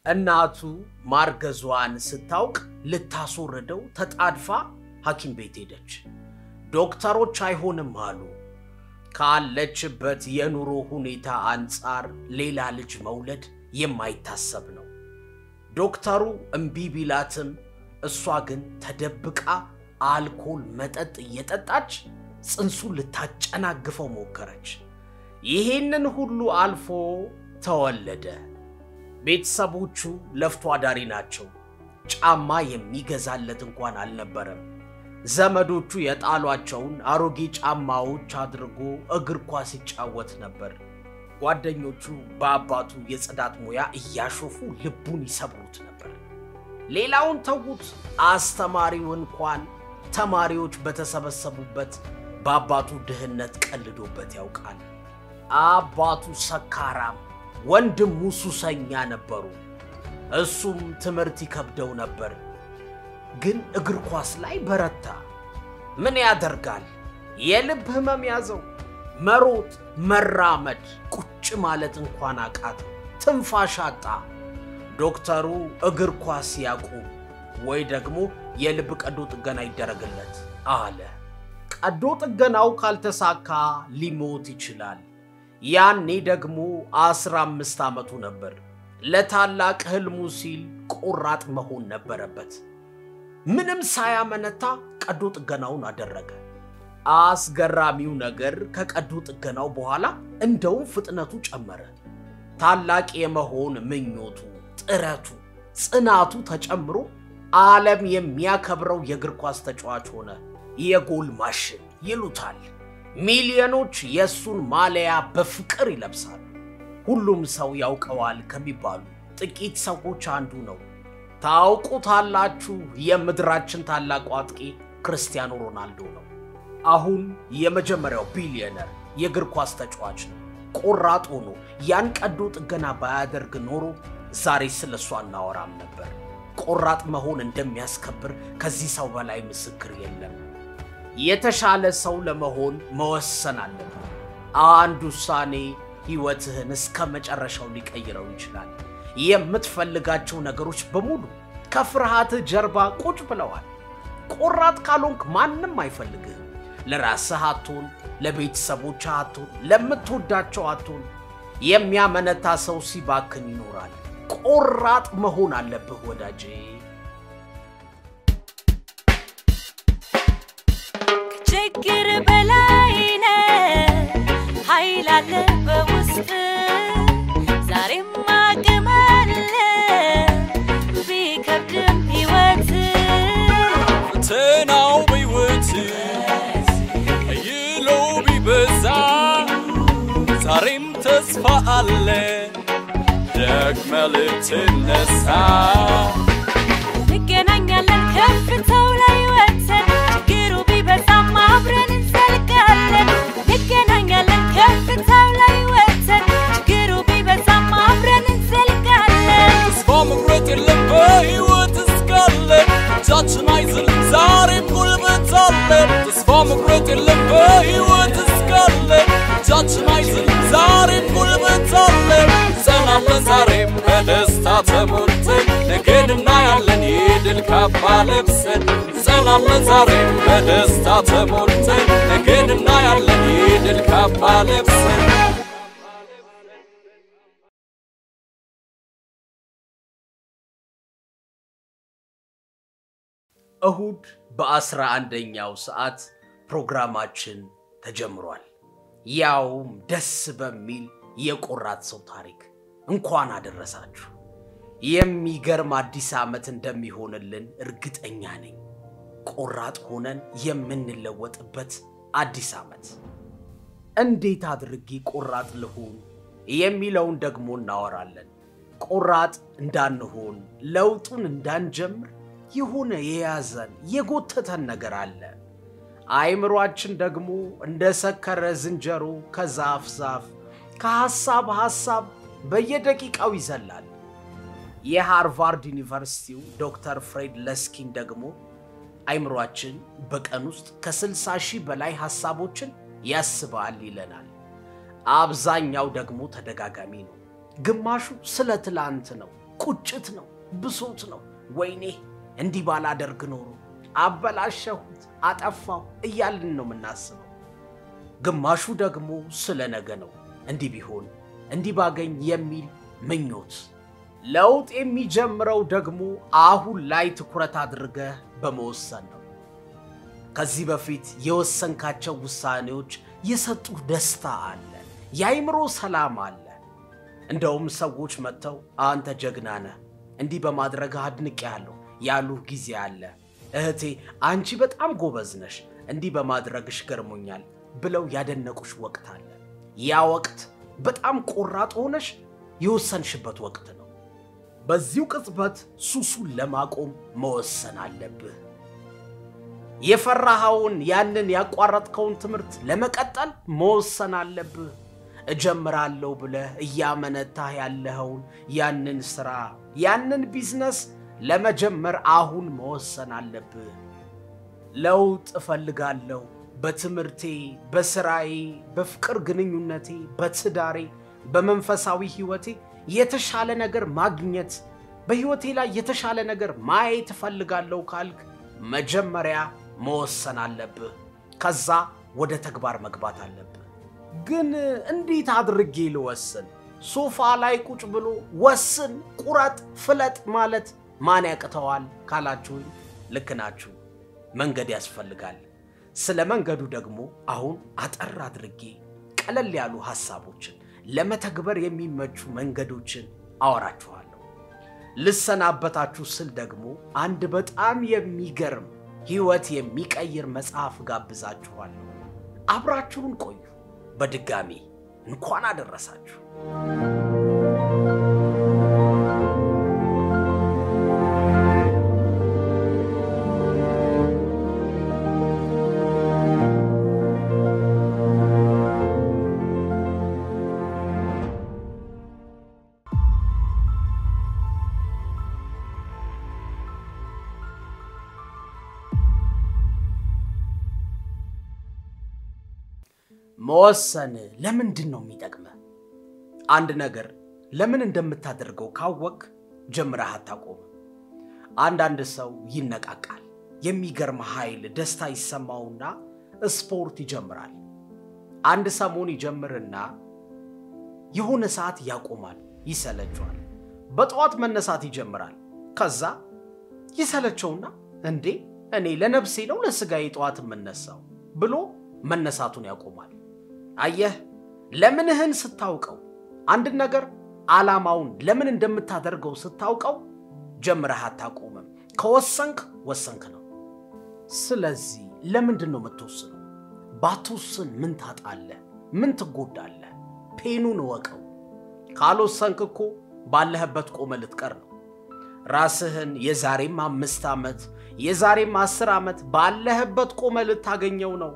እናቱ ማርገዟን ስታውቅ ልታስወርደው ተጣድፋ ሐኪም ቤት ሄደች። ዶክተሮች አይሆንም አሉ። ካለችበት የኑሮ ሁኔታ አንጻር ሌላ ልጅ መውለድ የማይታሰብ ነው። ዶክተሩ እምቢ ቢላትም እሷ ግን ተደብቃ አልኮል መጠጥ እየጠጣች ጽንሱን ልታጨናግፈው ሞከረች። ይህንን ሁሉ አልፎ ተወለደ። ቤተሰቦቹ ለፍቶ አዳሪ ናቸው። ጫማ የሚገዛለት እንኳን አልነበረም። ዘመዶቹ የጣሏቸውን አሮጌ ጫማዎች አድርጎ እግር ኳስ ይጫወት ነበር። ጓደኞቹ በአባቱ የጽዳት ሙያ እያሾፉ ልቡን ይሰብሩት ነበር። ሌላውን ተዉት፣ አስተማሪው እንኳን ተማሪዎች በተሰበሰቡበት በአባቱ ድህነት ቀልዶበት ያውቃል። አባቱ ሰካራም፣ ወንድሙ ሱሰኛ ነበሩ። እሱም ትምህርት ይከብደው ነበር። ግን እግር ኳስ ላይ በረታ። ምን ያደርጋል፣ የልብ ህመም ያዘው። መሮጥ፣ መራመድ፣ ቁጭ ማለት እንኳን አቃተው። ትንፋሽ አጣ። ዶክተሩ እግር ኳስ ያቁም ወይ ደግሞ የልብ ቀዶ ጥገና ይደረግለት አለ። ቀዶ ጥገናው ካልተሳካ ሊሞት ይችላል። ያኔ ደግሞ አስራ አምስት ዓመቱ ነበር። ለታላቅ ህልሙ ሲል ቆራጥ መሆን ነበረበት። ምንም ሳያመነታ ቀዶ ጥገናውን አደረገ። አስገራሚው ነገር ከቀዶ ጥገናው በኋላ እንደውም ፍጥነቱ ጨመረ። ታላቅ የመሆን ምኞቱ፣ ጥረቱ፣ ጽናቱ ተጨምሮ ዓለም የሚያከብረው የእግር ኳስ ተጫዋች ሆነ። የጎል ማሽን ይሉታል። ሚሊዮኖች የእሱን ማሊያ በፍቅር ይለብሳሉ። ሁሉም ሰው ያውቀዋል ከሚባሉ ጥቂት ሰዎች አንዱ ነው። ታውቁታላችሁ። የምድራችን ታላቁ አጥቂ ክርስቲያኖ ሮናልዶ ነው። አሁን የመጀመሪያው ቢሊዮነር የእግር ኳስ ተጫዋች ነው። ቆራጥ ሆኖ ያን ቀዶ ጥገና ባያደርግ ኖሮ ዛሬ ስለ እሱ አናወራም ነበር። ቆራጥ መሆን እንደሚያስከብር ከዚህ ሰው በላይ ምስክር የለም። የተሻለ ሰው ለመሆን መወሰን አለብን። አንድ ውሳኔ ሕይወትህን እስከ መጨረሻው ሊቀይረው ይችላል። የምትፈልጋቸው ነገሮች በሙሉ ከፍርሃትህ ጀርባ ቁጭ ብለዋል። ቆራጥ ካልሆንክ ማንም አይፈልግህም። ለራስህ አትሆን፣ ለቤተሰቦች አትሆን፣ ለምትወዳቸው አትሆን። የሚያመነታ ሰው ሲባክን ይኖራል። ቆራጥ መሆን አለብህ ወዳጄ። ችግር በላይ ነህ፣ ኃይል አለ በውስጥ ዛሬም አቅም አለ ቢከብድም ሕይወት ፈተናው በሕይወት አይሎ ቢበዛ ዛሬም ተስፋ አለ ደግመ ልትነሳ እንገናኛለን ከፍታው ላይ ወጥተን ችግሩ ቢበዛም አብረን እንዘልቃለን። እንገናኛለን ከፍታው ላይ ወጥተን ችግሩ ቢበዛም አብረን እንዘልቃለን። ተስፋ መቁረጥ የለም በሕይወት እስካለ እጃችን አይዝልም ዛሬም ጉልበት አለ ተስፋ መቁረጥ የለም በሕይወት እስካለ እጃችን አይዝልም ዛሬም ጉልበት አለ ጸናለን ዛሬም በደስታ ተሞልተን ነገን እናያለን የድል ካባ ለብሰን ጸናለን ዛሬም በደስታ ተሞልተን ነገን እናያለን የድል ካባ ለብሰን እሁድ በአስራ አንደኛው ሰዓት ፕሮግራማችን ተጀምሯል። ያውም ደስ በሚል የቆራጥ ሰው ታሪክ እንኳን አደረሳችሁ። የሚገርም አዲስ ዓመት እንደሚሆንልን እርግጠኛ ነኝ። ቆራጥ ሆነን የምንለወጥበት አዲስ ዓመት። እንዴት አድርጌ ቆራጥ ልሁን የሚለውን ደግሞ እናወራለን። ቆራጥ እንዳንሆን ለውጡን እንዳንጀምር የሆነ የያዘን የጎተተን ነገር አለ። አእምሯችን ደግሞ እንደ ሰከረ ዝንጀሮ ከዛፍ ዛፍ ከሐሳብ ሐሳብ በየደቂቃው ይዘላል። የሃርቫርድ ዩኒቨርሲቲው ዶክተር ፍሬድ ለስኪን ደግሞ አእምሯችን በቀን ውስጥ ከ60 ሺህ በላይ ሐሳቦችን ያስባል ይለናል። አብዛኛው ደግሞ ተደጋጋሚ ነው። ግማሹ ስለ ትላንት ነው። ቁጭት ነው፣ ብሶት ነው። ወይኔ እንዲህ ባላደርግ ኖሮ አበላሸሁት፣ አጠፋው እያልን ነው የምናስበው። ግማሹ ደግሞ ስለ ነገ ነው። እንዲህ ቢሆን እንዲህ ባገኝ የሚል ምኞት። ለውጥ የሚጀምረው ደግሞ አሁን ላይ ትኩረት አድርገህ በመወሰን ነው። ከዚህ በፊት የወሰንካቸው ውሳኔዎች የሰጡህ ደስታ አለ፣ የአይምሮ ሰላም አለ። እንደውም ሰዎች መጥተው አንተ ጀግና ነህ፣ እንዲህ በማድረግህ አድንቄሃለሁ ያሉህ ጊዜ አለ። እህቴ አንቺ በጣም ጎበዝ ነሽ፣ እንዲህ በማድረግሽ ገርሞኛል ብለው ያደነቁሽ ወቅት አለ። ያ ወቅት በጣም ቆራጥ ሆነሽ የወሰንሽበት ወቅት ነው። በዚሁ ቅጽበት ሱሱን ለማቆም መወሰን አለብህ። የፈራኸውን ያንን ያቋረጥከውን ትምህርት ለመቀጠል መወሰን አለብህ። እጀምራለሁ ብለህ እያመነታህ ያለኸውን ያንን ሥራ ያንን ቢዝነስ ለመጀመር አሁን መወሰን አለብህ። ለውጥ እፈልጋለሁ በትምህርቴ፣ በስራዬ፣ በፍቅር ግንኙነቴ፣ በትዳሬ፣ በመንፈሳዊ ሕይወቴ የተሻለ ነገር ማግኘት በሕይወቴ ላይ የተሻለ ነገር ማየት እፈልጋለሁ ካልክ መጀመሪያ መወሰን አለብህ። ከዛ ወደ ተግባር መግባት አለብህ። ግን እንዴት አድርጌ ልወስን? ሶፋ ላይ ቁጭ ብሎ ወስን፣ ቁረጥ፣ ፍለጥ ማለት ማን ያቅተዋል ካላችሁኝ ልክ ናችሁ። መንገድ ያስፈልጋል። ስለ መንገዱ ደግሞ አሁን አጠር አድርጌ ቀለል ያሉ ሐሳቦችን ለመተግበር የሚመቹ መንገዶችን አወራችኋለሁ። ልሰናበታችሁ ስል ደግሞ አንድ በጣም የሚገርም ሕይወት የሚቀይር መጽሐፍ ጋብዛችኋለሁ። አብራችሁን ቆዩ። በድጋሚ እንኳን አደረሳችሁ። መወሰን ለምንድን ነው የሚጠቅመህ? አንድ ነገር ለምን እንደምታደርገው ካወቅ ጀምረህ አታቆምም። አንዳንድ ሰው ይነቃቃል፣ የሚገርም ኃይል፣ ደስታ ይሰማውና ስፖርት ይጀምራል። አንድ ሰሞን ይጀምርና የሆነ ሰዓት ያቆማል፣ ይሰለቸዋል። በጠዋት መነሳት ይጀምራል። ከዛ ይሰለቸውና እንዴ እኔ ለነፍሴ ነው ለስጋዬ ጠዋት የምነሳው ብሎ መነሳቱን ያቆማል። አየህ፣ ለምንህን ስታውቀው አንድን ነገር ዓላማውን ለምን እንደምታደርገው ስታውቀው ጀምረህ አታቆምም። ከወሰንክ ወሰንክ ነው። ስለዚህ ለምንድን ነው የምትወስነው? ባትወስን ምን ታጣለህ? ምን ትጎዳለህ? ፔኑን እወቀው። ካልወሰንክ እኮ ባለህበት ቆመ ልትቀር ነው። ራስህን የዛሬም አምስት ዓመት የዛሬም አስር ዓመት ባለህበት ቆመ ልታገኘው ነው።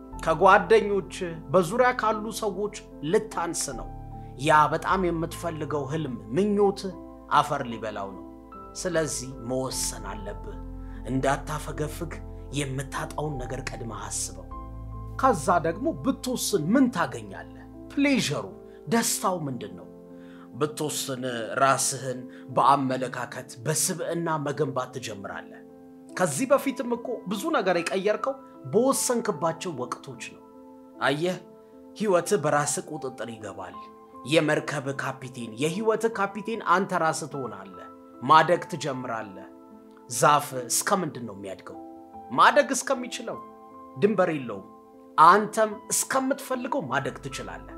ከጓደኞች በዙሪያ ካሉ ሰዎች ልታንስ ነው። ያ በጣም የምትፈልገው ህልም ምኞት አፈር ሊበላው ነው። ስለዚህ መወሰን አለብህ። እንዳታፈገፍግ የምታጣውን ነገር ቀድመህ አስበው። ከዛ ደግሞ ብትወስን ምን ታገኛለህ? ፕሌዠሩ ደስታው ምንድን ነው? ብትወስን ራስህን በአመለካከት በስብዕና መገንባት ትጀምራለህ። ከዚህ በፊትም እኮ ብዙ ነገር የቀየርከው በወሰንክባቸው ወቅቶች ነው። አየህ፣ ሕይወትህ በራስህ ቁጥጥር ይገባል። የመርከብ ካፒቴን፣ የሕይወትህ ካፒቴን አንተ ራስህ ትሆናለህ። ማደግ ትጀምራለህ። ዛፍ እስከ ምንድን ነው የሚያድገው? ማደግ እስከሚችለው ድንበር የለውም። አንተም እስከምትፈልገው ማደግ ትችላለህ።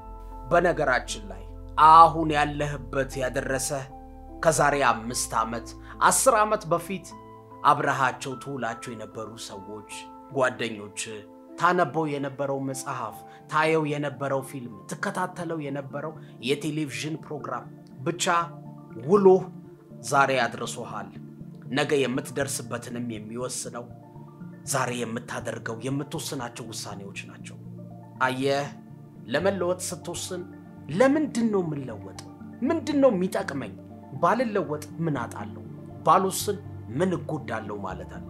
በነገራችን ላይ አሁን ያለህበት ያደረሰህ ከዛሬ አምስት ዓመት አስር ዓመት በፊት አብረሃቸው ትውላቸው የነበሩ ሰዎች፣ ጓደኞች፣ ታነበው የነበረው መጽሐፍ፣ ታየው የነበረው ፊልም፣ ትከታተለው የነበረው የቴሌቪዥን ፕሮግራም ብቻ ውሎህ ዛሬ አድርሶሃል። ነገ የምትደርስበትንም የሚወስነው ዛሬ የምታደርገው የምትወስናቸው ውሳኔዎች ናቸው። አየህ፣ ለመለወጥ ስትወስን ለምንድን ነው የምንለወጠው? ምንድን ነው የሚጠቅመኝ? ባልለወጥ ምን አጣለሁ? ባልወስን ምን እጎዳለሁ ማለት አለብህ።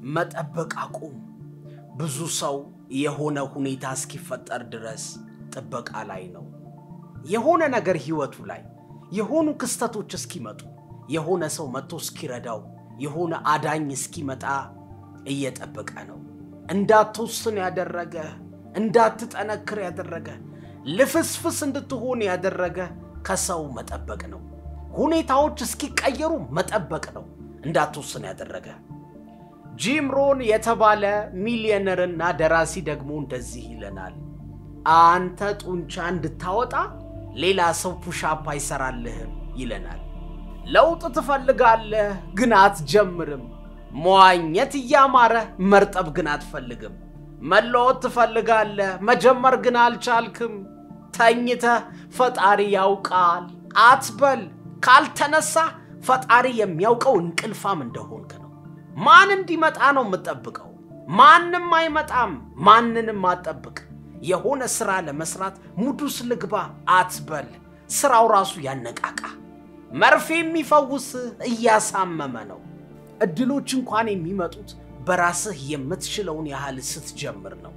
መጠበቅ አቁም። ብዙ ሰው የሆነ ሁኔታ እስኪፈጠር ድረስ ጥበቃ ላይ ነው። የሆነ ነገር ህይወቱ ላይ የሆኑ ክስተቶች እስኪመጡ የሆነ ሰው መጥቶ እስኪረዳው የሆነ አዳኝ እስኪመጣ እየጠበቀ ነው። እንዳትወስን ያደረገ እንዳትጠነክር ያደረገ ልፍስፍስ እንድትሆን ያደረገ ከሰው መጠበቅ ነው። ሁኔታዎች እስኪቀየሩ መጠበቅ ነው እንዳትወስን ያደረገ። ጂም ሮን የተባለ ሚሊዮነርና ደራሲ ደግሞ እንደዚህ ይለናል። አንተ ጡንቻ እንድታወጣ ሌላ ሰው ፑሻፕ አይሰራልህም ይለናል። ለውጥ ትፈልጋለህ ግን አትጀምርም። መዋኘት እያማረ መርጠብ ግን አትፈልግም። መለወጥ ትፈልጋለህ መጀመር ግን አልቻልክም። ተኝተህ ፈጣሪ ያውቃል አትበል። ካልተነሳ ፈጣሪ የሚያውቀው እንቅልፋም እንደሆንክ ነው። ማን እንዲመጣ ነው የምጠብቀው? ማንም አይመጣም። ማንንም አትጠብቅ። የሆነ ስራ ለመስራት ሙዱስ ልግባ አትበል። ስራው ራሱ ያነቃቃ። መርፌ የሚፈውስ እያሳመመ ነው። እድሎች እንኳን የሚመጡት በራስህ የምትችለውን ያህል ስትጀምር ነው።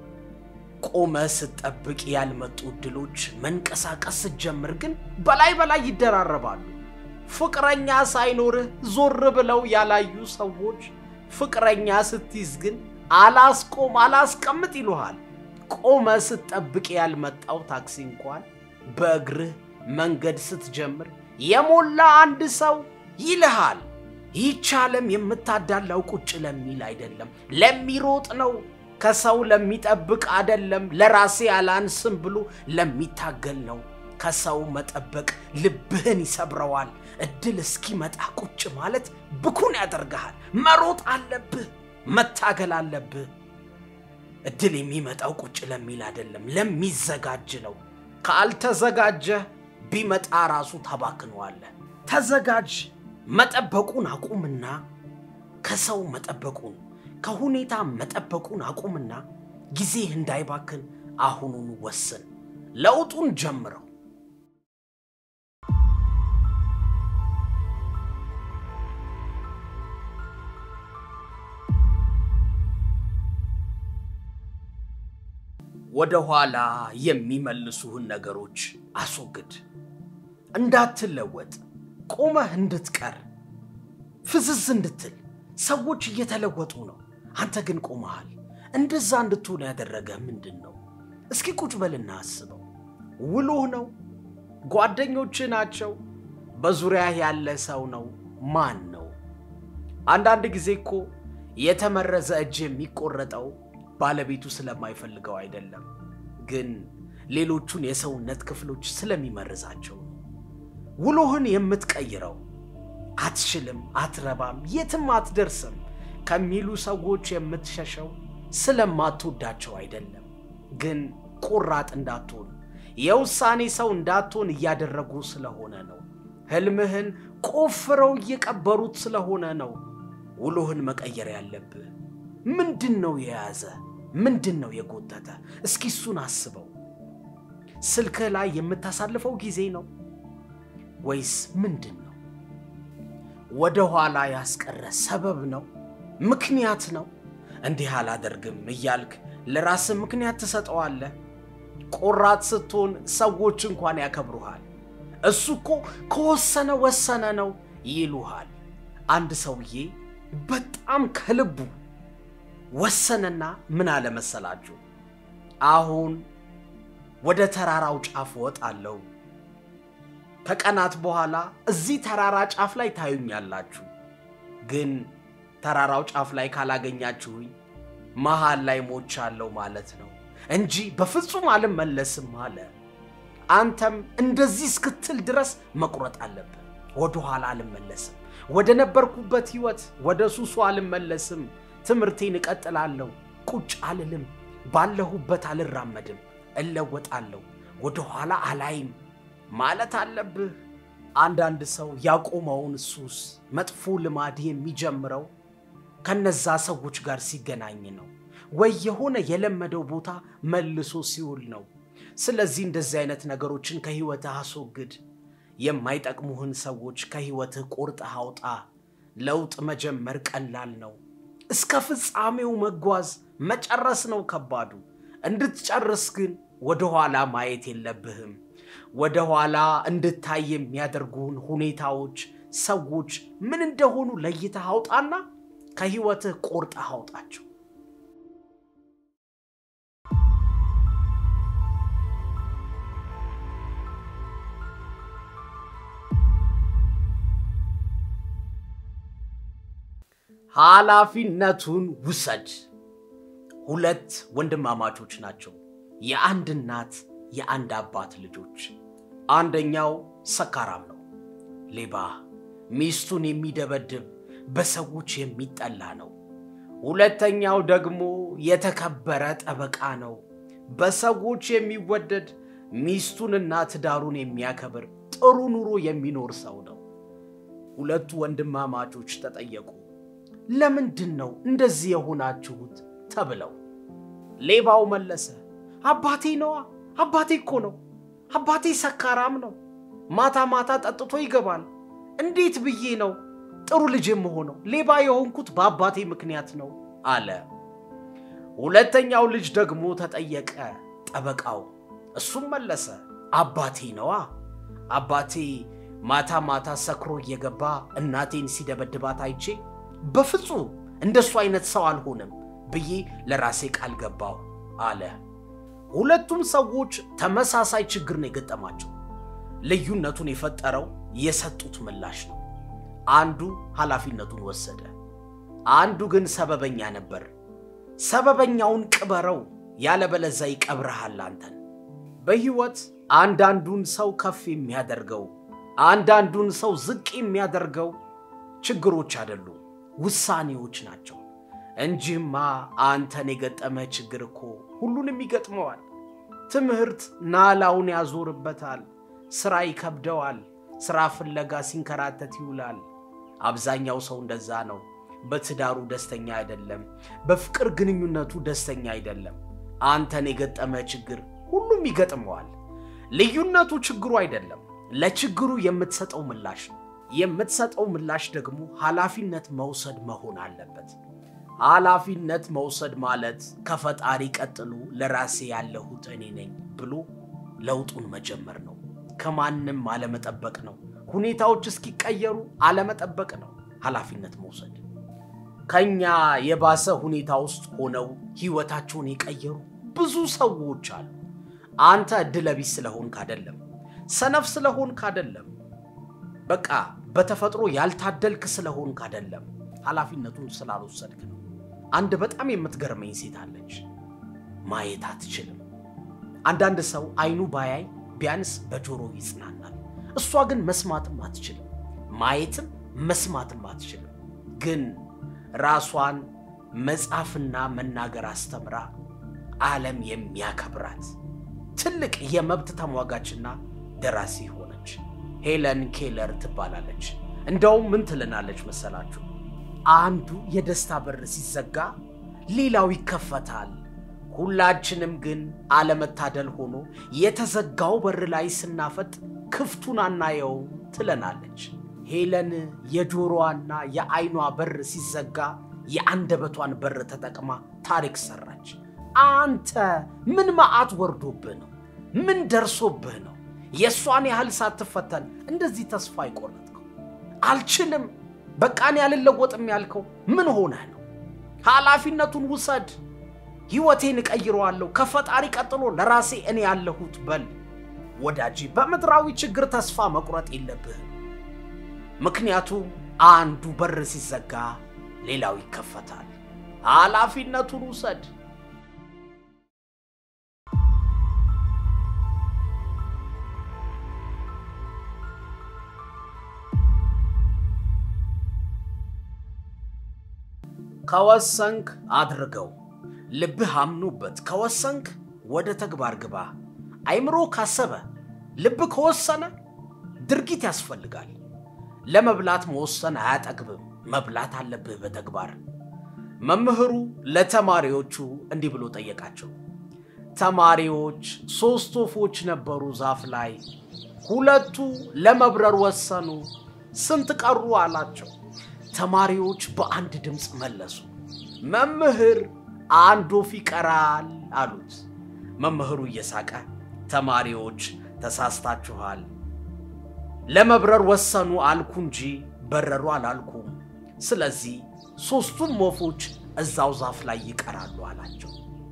ቆመ ስትጠብቅ ያልመጡ እድሎች መንቀሳቀስ ስትጀምር ግን በላይ በላይ ይደራረባሉ። ፍቅረኛ ሳይኖርህ ዞር ብለው ያላዩ ሰዎች ፍቅረኛ ስትይዝ ግን አላስቆም አላስቀምጥ ይሉሃል። ቆመ ስትጠብቅ ያልመጣው ታክሲ እንኳን በእግርህ መንገድ ስትጀምር የሞላ አንድ ሰው ይልሃል። ይህች ዓለም የምታዳላው ቁጭ ለሚል አይደለም፣ ለሚሮጥ ነው። ከሰው ለሚጠብቅ አይደለም፣ ለራሴ አላንስም ብሎ ለሚታገል ነው። ከሰው መጠበቅ ልብህን ይሰብረዋል። እድል እስኪመጣ ቁጭ ማለት ብኩን ያደርግሃል። መሮጥ አለብህ፣ መታገል አለብህ። እድል የሚመጣው ቁጭ ለሚል አይደለም፣ ለሚዘጋጅ ነው። ካልተዘጋጀህ ቢመጣ ራሱ ታባክነዋለህ። ተዘጋጅ። መጠበቁን አቁምና ከሰው መጠበቁን ከሁኔታ መጠበቁን አቁምና ጊዜህ እንዳይባክን አሁኑን ወስን። ለውጡን ጀምረው። ወደ ኋላ የሚመልሱህን ነገሮች አስወግድ። እንዳትለወጥ፣ ቆመህ እንድትቀር፣ ፍዝዝ እንድትል። ሰዎች እየተለወጡ ነው፣ አንተ ግን ቆመሃል። እንደዛ እንድትሆን ያደረገ ምንድን ነው? እስኪ ቁጭ በልና አስበው። ውሎህ ነው? ጓደኞችህ ናቸው? በዙሪያህ ያለ ሰው ነው? ማን ነው? አንዳንድ ጊዜ እኮ የተመረዘ እጅ የሚቆረጠው ባለቤቱ ስለማይፈልገው አይደለም፣ ግን ሌሎቹን የሰውነት ክፍሎች ስለሚመርዛቸው ነው። ውሎህን የምትቀይረው አትችልም፣ አትረባም፣ የትም አትደርስም ከሚሉ ሰዎች የምትሸሸው ስለማትወዳቸው አይደለም፣ ግን ቁራጥ እንዳትሆን የውሳኔ ሰው እንዳትሆን እያደረጉ ስለሆነ ነው። ህልምህን ቆፍረው እየቀበሩት ስለሆነ ነው። ውሎህን መቀየር ያለብህ ምንድን ነው የያዘ? ምንድን ነው የጎተተ? እስኪ እሱን አስበው። ስልክህ ላይ የምታሳልፈው ጊዜ ነው ወይስ ምንድን ነው? ወደ ኋላ ያስቀረ ሰበብ ነው? ምክንያት ነው? እንዲህ አላደርግም እያልክ ለራስህ ምክንያት ትሰጠዋለህ። ቆራጥ ስትሆን ሰዎች እንኳን ያከብሩሃል። እሱ እኮ ከወሰነ ወሰነ ነው ይሉሃል። አንድ ሰውዬ በጣም ከልቡ ወሰነና ምን አለ መሰላችሁ? አሁን ወደ ተራራው ጫፍ ወጣለሁ። ከቀናት በኋላ እዚህ ተራራ ጫፍ ላይ ታዩኛላችሁ። ግን ተራራው ጫፍ ላይ ካላገኛችሁኝ መሃል ላይ ሞቻለሁ ማለት ነው እንጂ በፍጹም አልመለስም አለ። አንተም እንደዚህ እስክትል ድረስ መቁረጥ አለብህ። ወደኋላ አልመለስም፣ ወደ ነበርኩበት ህይወት፣ ወደ ሱሱ አልመለስም። ትምህርቴን እቀጥላለሁ፣ ቁጭ አልልም፣ ባለሁበት አልራመድም፣ እለወጣለሁ፣ ወደ ኋላ አላይም ማለት አለብህ። አንዳንድ ሰው ያቆመውን ሱስ፣ መጥፎ ልማድ የሚጀምረው ከነዛ ሰዎች ጋር ሲገናኝ ነው፣ ወይ የሆነ የለመደው ቦታ መልሶ ሲውል ነው። ስለዚህ እንደዚህ አይነት ነገሮችን ከህይወትህ አስወግድ። የማይጠቅሙህን ሰዎች ከህይወትህ ቆርጠህ አውጣ። ለውጥ መጀመር ቀላል ነው። እስከ ፍጻሜው መጓዝ መጨረስ ነው ከባዱ። እንድትጨርስ ግን ወደ ኋላ ማየት የለብህም። ወደ ኋላ እንድታይ የሚያደርጉን ሁኔታዎች፣ ሰዎች ምን እንደሆኑ ለይተህ አውጣና ከህይወትህ ቆርጠህ አውጣቸው። ኃላፊነቱን ውሰድ። ሁለት ወንድማማቾች ናቸው፣ የአንድ እናት የአንድ አባት ልጆች። አንደኛው ሰካራም ነው፣ ሌባ፣ ሚስቱን የሚደበድብ በሰዎች የሚጠላ ነው። ሁለተኛው ደግሞ የተከበረ ጠበቃ ነው፣ በሰዎች የሚወደድ ሚስቱንና ትዳሩን የሚያከብር ጥሩ ኑሮ የሚኖር ሰው ነው። ሁለቱ ወንድማማቾች ተጠየቁ፣ ለምንድን ነው እንደዚህ የሆናችሁት ተብለው። ሌባው መለሰ፣ አባቴ ነዋ፣ አባቴ እኮ ነው። አባቴ ሰካራም ነው፣ ማታ ማታ ጠጥቶ ይገባል። እንዴት ብዬ ነው ጥሩ ልጅ የምሆነው? ሌባ የሆንኩት በአባቴ ምክንያት ነው አለ። ሁለተኛው ልጅ ደግሞ ተጠየቀ፣ ጠበቃው። እሱም መለሰ፣ አባቴ ነዋ፣ አባቴ ማታ ማታ ሰክሮ እየገባ እናቴን ሲደበድባት አይቼ በፍጹም እንደሱ አይነት ሰው አልሆንም ብዬ ለራሴ ቃል ገባው አለ። ሁለቱም ሰዎች ተመሳሳይ ችግር ነው የገጠማቸው። ልዩነቱን የፈጠረው የሰጡት ምላሽ ነው። አንዱ ኃላፊነቱን ወሰደ፣ አንዱ ግን ሰበበኛ ነበር። ሰበበኛውን ቅበረው፣ ያለበለዛ ይቀብረሃል አንተን። በሕይወት አንዳንዱን ሰው ከፍ የሚያደርገው አንዳንዱን ሰው ዝቅ የሚያደርገው ችግሮች አይደሉም፣ ውሳኔዎች ናቸው እንጂማ አንተን የገጠመ ችግር እኮ ሁሉንም ይገጥመዋል። ትምህርት ናላውን ያዞርበታል፣ ሥራ ይከብደዋል፣ ሥራ ፍለጋ ሲንከራተት ይውላል። አብዛኛው ሰው እንደዛ ነው። በትዳሩ ደስተኛ አይደለም፣ በፍቅር ግንኙነቱ ደስተኛ አይደለም። አንተን የገጠመ ችግር ሁሉም ይገጥመዋል። ልዩነቱ ችግሩ አይደለም፣ ለችግሩ የምትሰጠው ምላሽ ነው። የምትሰጠው ምላሽ ደግሞ ኃላፊነት መውሰድ መሆን አለበት። ኃላፊነት መውሰድ ማለት ከፈጣሪ ቀጥሎ ለራሴ ያለሁት እኔ ነኝ ብሎ ለውጡን መጀመር ነው። ከማንም አለመጠበቅ ነው። ሁኔታዎች እስኪቀየሩ አለመጠበቅ ነው ኃላፊነት መውሰድ። ከኛ የባሰ ሁኔታ ውስጥ ሆነው ህይወታቸውን የቀየሩ ብዙ ሰዎች አሉ። አንተ ዕድለቢስ ስለሆንክ አይደለም፣ ሰነፍ ስለሆንክ አይደለም፣ በቃ በተፈጥሮ ያልታደልክ ስለሆንክ አይደለም፣ ኃላፊነቱን ስላልወሰድክ ነው። አንድ በጣም የምትገርመኝ ሴት አለች። ማየት አትችልም። አንዳንድ ሰው አይኑ ባያይ ቢያንስ በጆሮ ይጽናናል። እሷ ግን መስማትም አትችልም፣ ማየትም መስማትም አትችልም። ግን ራሷን መጻፍና መናገር አስተምራ ዓለም የሚያከብራት ትልቅ የመብት ተሟጋችና ደራሲ ሆነች። ሄለን ኬለር ትባላለች። እንደውም ምን ትልናለች መሰላችሁ? አንዱ የደስታ በር ሲዘጋ ሌላው ይከፈታል። ሁላችንም ግን አለመታደል ሆኖ የተዘጋው በር ላይ ስናፈጥ ክፍቱን አናየውም ትለናለች። ሄለን የጆሮዋና የአይኗ በር ሲዘጋ የአንደበቷን በር ተጠቅማ ታሪክ ሰራች። አንተ ምን መዓት ወርዶብህ ነው? ምን ደርሶብህ ነው? የእሷን ያህል ሳትፈተን እንደዚህ ተስፋ አይቆረጥከው? አልችልም በቃን ያልለወጥም ያልከው ምን ሆነህ ነው? ኃላፊነቱን ውሰድ። ሕይወቴን እቀይረዋለሁ፣ ከፈጣሪ ቀጥሎ ለራሴ እኔ ያለሁት በል። ወዳጄ በምድራዊ ችግር ተስፋ መቁረጥ የለብህም። ምክንያቱም አንዱ በር ሲዘጋ ሌላው ይከፈታል። ኃላፊነቱን ውሰድ። ከወሰንክ አድርገው። ልብህ አምኖበት ከወሰንክ ወደ ተግባር ግባ። አይምሮ ካሰበ፣ ልብ ከወሰነ ድርጊት ያስፈልጋል። ለመብላት መወሰን አያጠግብም፣ መብላት አለብህ በተግባር። መምህሩ ለተማሪዎቹ እንዲህ ብሎ ጠየቃቸው። ተማሪዎች ሦስት ወፎች ነበሩ ዛፍ ላይ፣ ሁለቱ ለመብረር ወሰኑ፣ ስንት ቀሩ አላቸው። ተማሪዎች በአንድ ድምፅ መለሱ፣ መምህር አንድ ወፍ ይቀራል አሉት። መምህሩ እየሳቀ ተማሪዎች ተሳስታችኋል፣ ለመብረር ወሰኑ አልኩ እንጂ በረሩ አላልኩም። ስለዚህ ሦስቱም ወፎች እዛው ዛፍ ላይ ይቀራሉ አላቸው።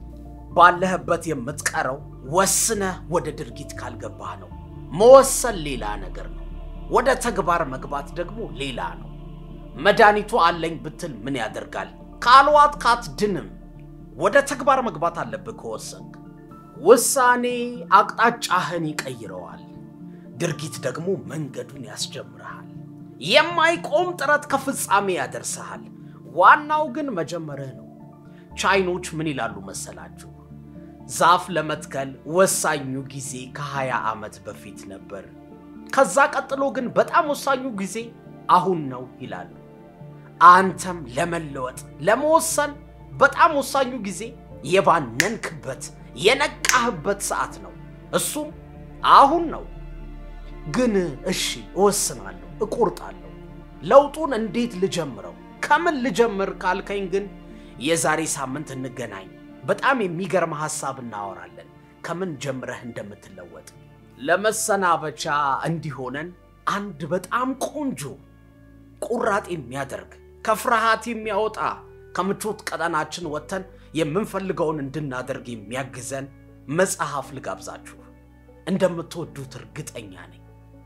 ባለህበት የምትቀረው ወስነህ ወደ ድርጊት ካልገባህ ነው። መወሰን ሌላ ነገር ነው። ወደ ተግባር መግባት ደግሞ ሌላ ነው። መድኃኒቱ አለኝ ብትል ምን ያደርጋል? ካልዋጥክ አትድንም። ወደ ተግባር መግባት አለብህ ከወሰንክ። ውሳኔ አቅጣጫህን ይቀይረዋል። ድርጊት ደግሞ መንገዱን ያስጀምርሃል። የማይቆም ጥረት ከፍጻሜ ያደርስሃል። ዋናው ግን መጀመርህ ነው። ቻይኖች ምን ይላሉ መሰላችሁ? ዛፍ ለመትከል ወሳኙ ጊዜ ከ20 ዓመት በፊት ነበር። ከዛ ቀጥሎ ግን በጣም ወሳኙ ጊዜ አሁን ነው ይላሉ። አንተም ለመለወጥ ለመወሰን በጣም ወሳኙ ጊዜ የባነንክበት የነቃህበት ሰዓት ነው። እሱም አሁን ነው። ግን እሺ እወስናለሁ፣ እቆርጣለሁ። ለውጡን እንዴት ልጀምረው? ከምን ልጀምር ካልከኝ ግን የዛሬ ሳምንት እንገናኝ። በጣም የሚገርም ሐሳብ እናወራለን፣ ከምን ጀምረህ እንደምትለወጥ። ለመሰናበቻ እንዲሆነን አንድ በጣም ቆንጆ ቁራጥ የሚያደርግ ከፍርሃት የሚያወጣ ከምቾት ቀጠናችን ወጥተን የምንፈልገውን እንድናደርግ የሚያግዘን መጽሐፍ ልጋብዛችሁ። እንደምትወዱት እርግጠኛ ነኝ።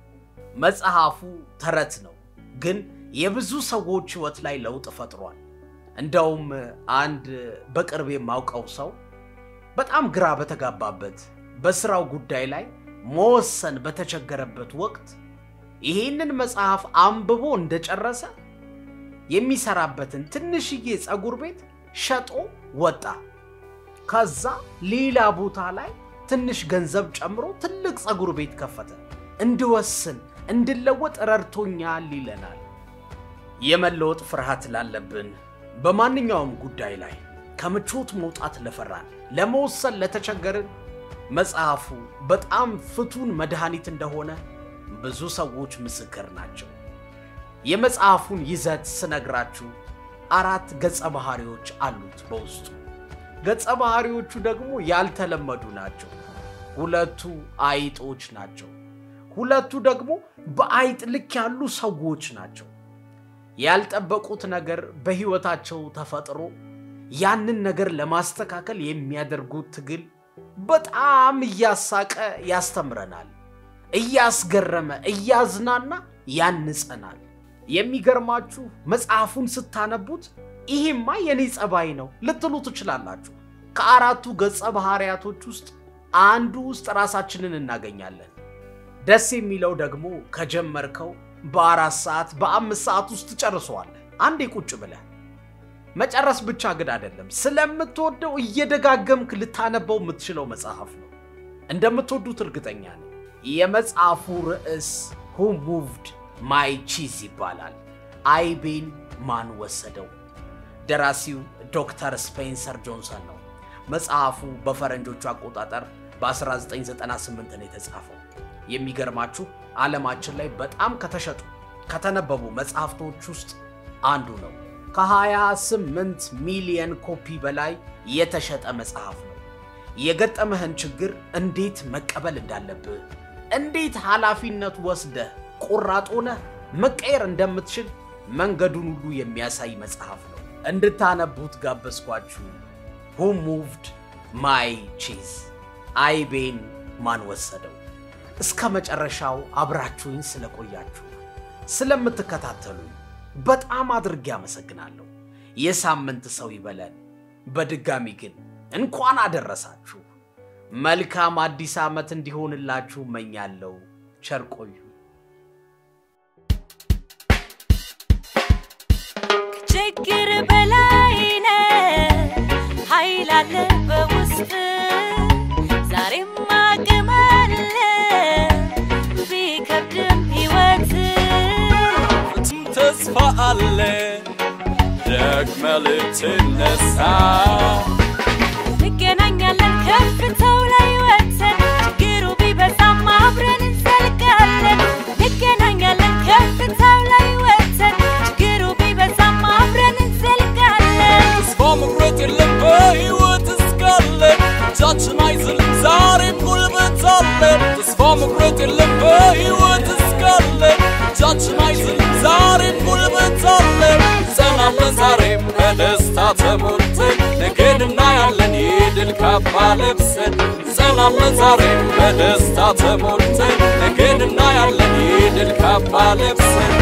መጽሐፉ ተረት ነው፣ ግን የብዙ ሰዎች ሕይወት ላይ ለውጥ ፈጥሯል። እንደውም አንድ በቅርብ የማውቀው ሰው በጣም ግራ በተጋባበት በስራው ጉዳይ ላይ መወሰን በተቸገረበት ወቅት ይህንን መጽሐፍ አንብቦ እንደጨረሰ የሚሰራበትን ትንሽዬ ፀጉር ቤት ሸጦ ወጣ። ከዛ ሌላ ቦታ ላይ ትንሽ ገንዘብ ጨምሮ ትልቅ ፀጉር ቤት ከፈተ። እንድወስን እንድለወጥ ረድቶኛል ይለናል። የመለወጥ ፍርሃት ላለብን በማንኛውም ጉዳይ ላይ ከምቾት መውጣት ለፈራን፣ ለመወሰን ለተቸገርን መጽሐፉ በጣም ፍቱን መድኃኒት እንደሆነ ብዙ ሰዎች ምስክር ናቸው። የመጽሐፉን ይዘት ስነግራችሁ አራት ገጸ ባህሪዎች አሉት በውስጡ። ገጸ ባህሪዎቹ ደግሞ ያልተለመዱ ናቸው። ሁለቱ አይጦች ናቸው። ሁለቱ ደግሞ በአይጥ ልክ ያሉ ሰዎች ናቸው። ያልጠበቁት ነገር በሕይወታቸው ተፈጥሮ ያንን ነገር ለማስተካከል የሚያደርጉት ትግል በጣም እያሳቀ ያስተምረናል፣ እያስገረመ እያዝናና ያንጸናል። የሚገርማችሁ መጽሐፉን ስታነቡት ይሄማ የኔ ጸባይ ነው ልትሉ ትችላላችሁ። ከአራቱ ገጸ ባህሪያቶች ውስጥ አንዱ ውስጥ ራሳችንን እናገኛለን። ደስ የሚለው ደግሞ ከጀመርከው በአራት ሰዓት በአምስት ሰዓት ውስጥ ጨርሰዋለህ። አንዴ ቁጭ ብለህ መጨረስ ብቻ ግን አይደለም፣ ስለምትወደው እየደጋገምክ ልታነበው የምትችለው መጽሐፍ ነው። እንደምትወዱት እርግጠኛ ነኝ። የመጽሐፉ ርዕስ ሁ ሙቭድ ማይ ቺዝ ይባላል። አይቤን ማን ወሰደው? ደራሲው ዶክተር ስፔንሰር ጆንሰን ነው። መጽሐፉ በፈረንጆቹ አቆጣጠር በ1998 ነው የተጻፈው። የሚገርማችሁ ዓለማችን ላይ በጣም ከተሸጡ ከተነበቡ መጽሐፍቶች ውስጥ አንዱ ነው። ከ28 ሚሊየን ኮፒ በላይ የተሸጠ መጽሐፍ ነው። የገጠመህን ችግር እንዴት መቀበል እንዳለብህ፣ እንዴት ኃላፊነት ወስደህ ቆራጥ ሆነህ መቀየር እንደምትችል መንገዱን ሁሉ የሚያሳይ መጽሐፍ ነው። እንድታነቡት ጋበዝኳችሁ። ሁ ሙቭድ ማይ ቺዝ አይቤን ማን ወሰደው? እስከ መጨረሻው አብራችሁኝ ስለቆያችሁ ስለምትከታተሉኝ በጣም አድርጌ አመሰግናለሁ። የሳምንት ሰው ይበለን። በድጋሚ ግን እንኳን አደረሳችሁ። መልካም አዲስ ዓመት እንዲሆንላችሁ እመኛለሁ። ቸር ቆዩ። ችግር በላይ ነህ፣ ኃይል አለ በውስጥ ዛሬም አቅም አለ ቢከብድም ሕይወት ፍጹም ተስፋ አለ ደግመ ልትነሳ እንገናኛለን ከፍታው ላይ ወጥተን ችግሩ ቢበዛም አብረን እንዘልቃለን። እንገናኛለን ከፍታው ላይ ወጥተን ችግሩ ቢበዛም አብረን እንዘልቃለን። ተስፋ ለውጥ የለም በሕይወት እስካለ እጃችን አይዝል ዛሬም ጉልበት አለ እንጸናለን ዛሬም በደስታ ተሞልተን ነገን እናያለን የድል ካባ ለብሰን እንጸናለን ዛሬም በደስታ ተሞልተን ነገን እናያለን የድል ካባ ለብሰን